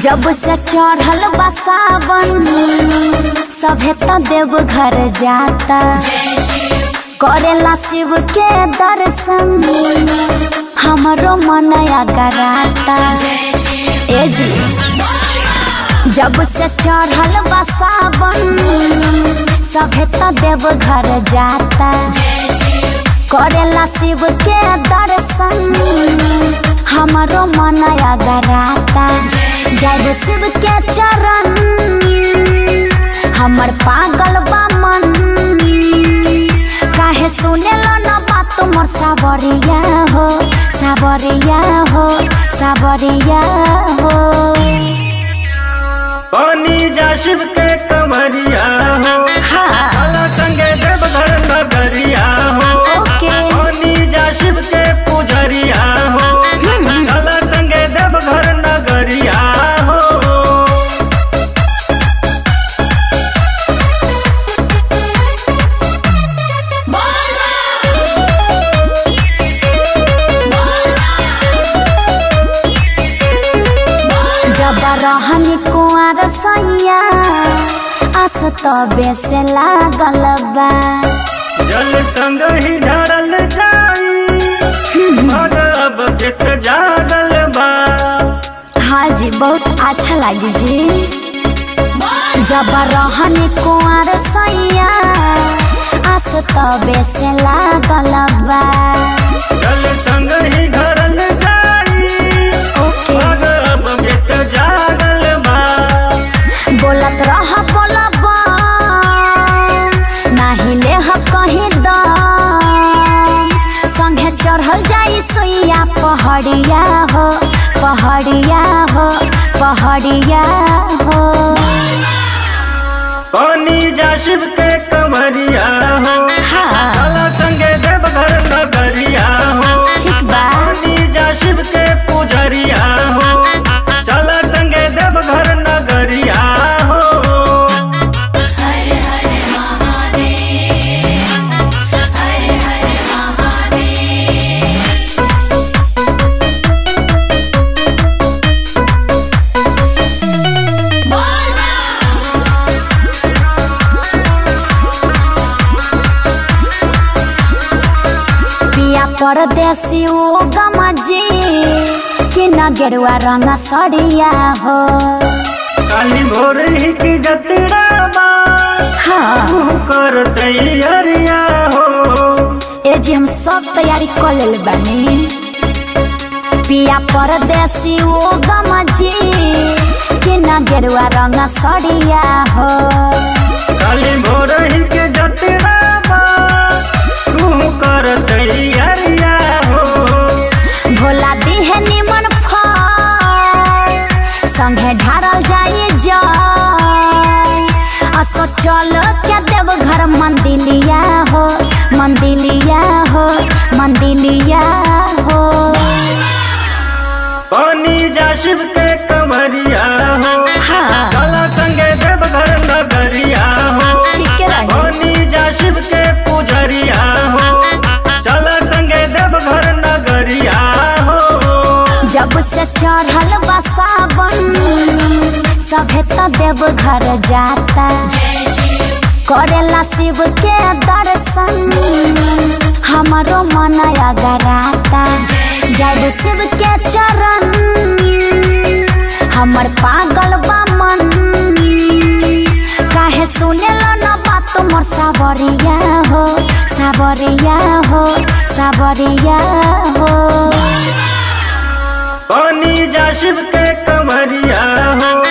जब से चढ़ल बा सावन सभे त देव घर जाता करेला शिव के दर्शन हमरो मन अगराता ए जी जब से चढ़ल बा सावन सभे त देव घर जाता करेला शिव के दर्शन हमरो मन अगराता जब शिव के चरण हमर पागल बा मन काहे सुनेला न बात मोर सावरिया हो सावरिया हो सावरिया हो पानी जा शिव के कमरिया हो हाँ काला संगे देवघर नगरिया हो ओके पानी जा शिव के पुजरिया हो काला संगे देवघर नगरिया हो जब रहनी कुआर सैया आस तबे से लागल बा जल संग ही ढरल जाई भगव चित जागल बा हाँ जी बहुत अच्छा लगी जी जब रहनी कुआर सैया आस तबे से लागल बा जल संग ही ढरल जाई ओके भगव चित जागल बा बोलत रह बोलबा नाही ले ह कहीं दम संगे चढ़ल जाई सोइया पहाड़िया हो पहाड़िया हो पहाड़िया हो पानी जा शिव के कमरिया हो हाँ काला संगे देवघर नगरिया हो ठीक बा पानी जा शिव के पुजरिया हो चला संगे देवघर नगरिया हो पिया परदेसी ओ गमजी कि न गेरुआ रंग सड़िया हो काली भोर ही की जतरा बा हाँ तू कर तैयारिया हो ए जी हम सब तैयारी कर लेल बानी पिया परदेसी ओ गमजी कि न गेरुआ रंग सड़िया हो काली भोर ही के जतरा बा तू कर तैयारिया हो भोला दिहे निमन फल संगे ढारल जाई जाय असो चल के देव घर मंदिलिया हो मंदिलिया हो मंदिलिया हो पानी जा शिव के कमरिया हो हाँ काला संगे देवघर नगरिया हो ठीक रही पानी जा शिव के पुजरिया हो चला संगे देवघर नगरिया हो जब से चढ़ल बा सावन सभे त देव घर जाता करेला शिव के दर्शन हमारो मन अगराता जब शिव के चरण हमर पागल बा मन काहे सुनेला न बात मोर सावरिया हो सावरिया हो सावरिया हो पानी जा शिव के कमरिया हो